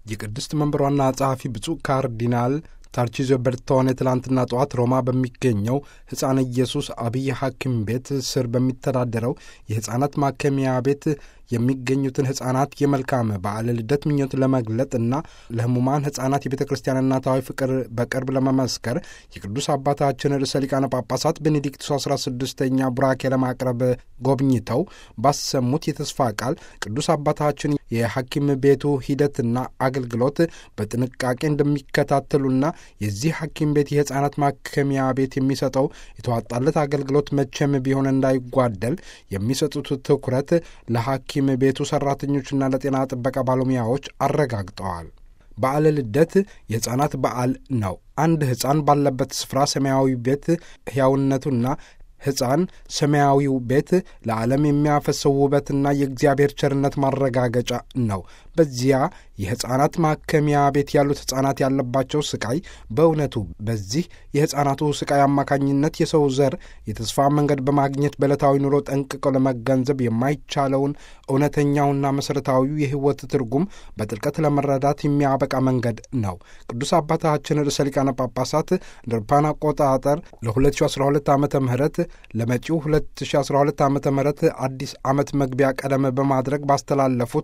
የቅድስት መንበር ዋና ጸሐፊ ብፁዕ ካርዲናል ታርቺዞ በርቶኔ ትላንትና ጠዋት ሮማ በሚገኘው ሕፃን ኢየሱስ አብይ ሐኪም ቤት ስር በሚተዳደረው የሕፃናት ማከሚያ ቤት የሚገኙትን ሕፃናት የመልካም በዓለ ልደት ምኞት ለመግለጥ እና ለሕሙማን ሕፃናት የቤተ ክርስቲያን እናታዊ ፍቅር በቅርብ ለመመስከር የቅዱስ አባታችን ርዕሰ ሊቃነ ጳጳሳት ቤኔዲክቱስ 16ኛ ቡራኬ ለማቅረብ ጎብኝተው ባሰሙት የተስፋ ቃል ቅዱስ አባታችን የሐኪም ቤቱ ሂደትና አገልግሎት በጥንቃቄ እንደሚከታተሉና የዚህ ሐኪም ቤት የሕፃናት ማከሚያ ቤት የሚሰጠው የተዋጣለት አገልግሎት መቼም ቢሆን እንዳይጓደል የሚሰጡት ትኩረት ለሐኪም ቤቱ ሠራተኞችና ለጤና ጥበቃ ባለሙያዎች አረጋግጠዋል። በዓለ ልደት የሕፃናት በዓል ነው። አንድ ሕፃን ባለበት ስፍራ ሰማያዊ ቤት ሕያውነቱና ሕፃን ሰማያዊው ቤት ለዓለም የሚያፈሰው ውበትና የእግዚአብሔር ቸርነት ማረጋገጫ ነው። በዚያ የሕፃናት ማከሚያ ቤት ያሉት ሕፃናት ያለባቸው ስቃይ በእውነቱ በዚህ የሕፃናቱ ስቃይ አማካኝነት የሰው ዘር የተስፋ መንገድ በማግኘት በዕለታዊ ኑሮ ጠንቅቀው ለመገንዘብ የማይቻለውን እውነተኛውና መሠረታዊው የሕይወት ትርጉም በጥልቀት ለመረዳት የሚያበቃ መንገድ ነው። ቅዱስ አባታችን ርዕሰ ሊቃነ ጳጳሳት እንደ አውሮፓውያን አቆጣጠር ለ2012 ዓ ም ለመጪው 2012 ዓ ም አዲስ ዓመት መግቢያ ቀደም በማድረግ ባስተላለፉት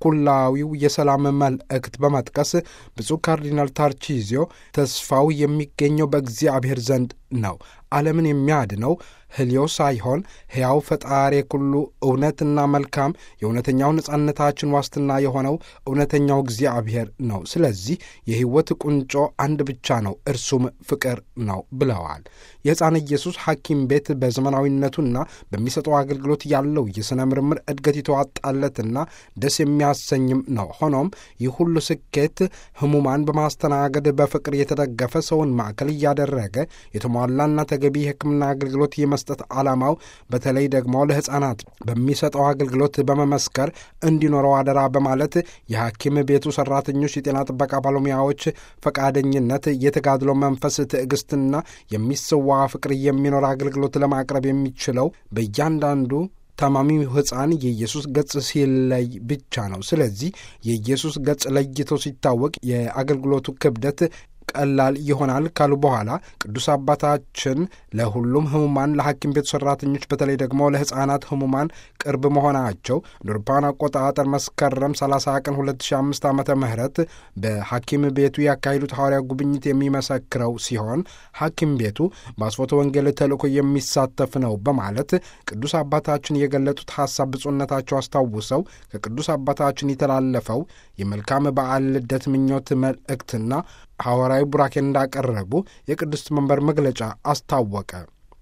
ኩላዊው የሰላም መልእክት በመጥቀስ ብፁዕ ካርዲናል ታርቺዚዮ ተስፋው የሚገኘው በእግዚአብሔር ዘንድ ነው። ዓለምን የሚያድነው ሕልዮ ሳይሆን ሕያው ፈጣሪ ኩሉ እውነትና መልካም የእውነተኛው ነጻነታችን ዋስትና የሆነው እውነተኛው እግዚአብሔር ነው። ስለዚህ የሕይወት ቁንጮ አንድ ብቻ ነው፣ እርሱም ፍቅር ነው ብለዋል። የሕፃን ኢየሱስ ሐኪም ቤት በዘመናዊነቱና በሚሰጠው አገልግሎት ያለው የሥነ ምርምር እድገት የተዋጣለትና ደስ የሚያሰኝም ነው። ሆኖም ይህ ሁሉ ስኬት ሕሙማን በማስተናገድ በፍቅር የተደገፈ ሰውን ማዕከል እያደረገ የተሟላና ተገቢ የሕክምና አገልግሎት የመስጠት ዓላማው በተለይ ደግሞ ለሕፃናት በሚሰጠው አገልግሎት በመመስከር እንዲኖረው አደራ በማለት የሐኪም ቤቱ ሠራተኞች፣ የጤና ጥበቃ ባለሙያዎች ፈቃደኝነት፣ የተጋድሎ መንፈስ፣ ትዕግስትና የሚሰዋ ፍቅር የሚኖር አገልግሎት ለማቅረብ የሚችለው በእያንዳንዱ ታማሚው ሕፃን የኢየሱስ ገጽ ሲለይ ብቻ ነው። ስለዚህ የኢየሱስ ገጽ ለይቶ ሲታወቅ የአገልግሎቱ ክብደት ቀላል ይሆናል ካሉ በኋላ ቅዱስ አባታችን ለሁሉም ህሙማን ለሐኪም ቤቱ ሠራተኞች በተለይ ደግሞ ለሕፃናት ህሙማን ቅርብ መሆናቸው ለአውሮፓውያን አቆጣጠር መስከረም 30 ቀን 2005 ዓመተ ምህረት በሐኪም ቤቱ ያካሄዱት ሐዋርያ ጉብኝት የሚመሰክረው ሲሆን ሐኪም ቤቱ በአስፎተ ወንጌል ተልእኮ የሚሳተፍ ነው በማለት ቅዱስ አባታችን የገለጡት ሐሳብ ብፁዕነታቸው አስታውሰው ከቅዱስ አባታችን የተላለፈው የመልካም በዓል ልደት ምኞት መልእክትና ሐዋርያዊ ቡራኬ እንዳቀረቡ የቅድስት መንበር መግለጫ አስታወቀ።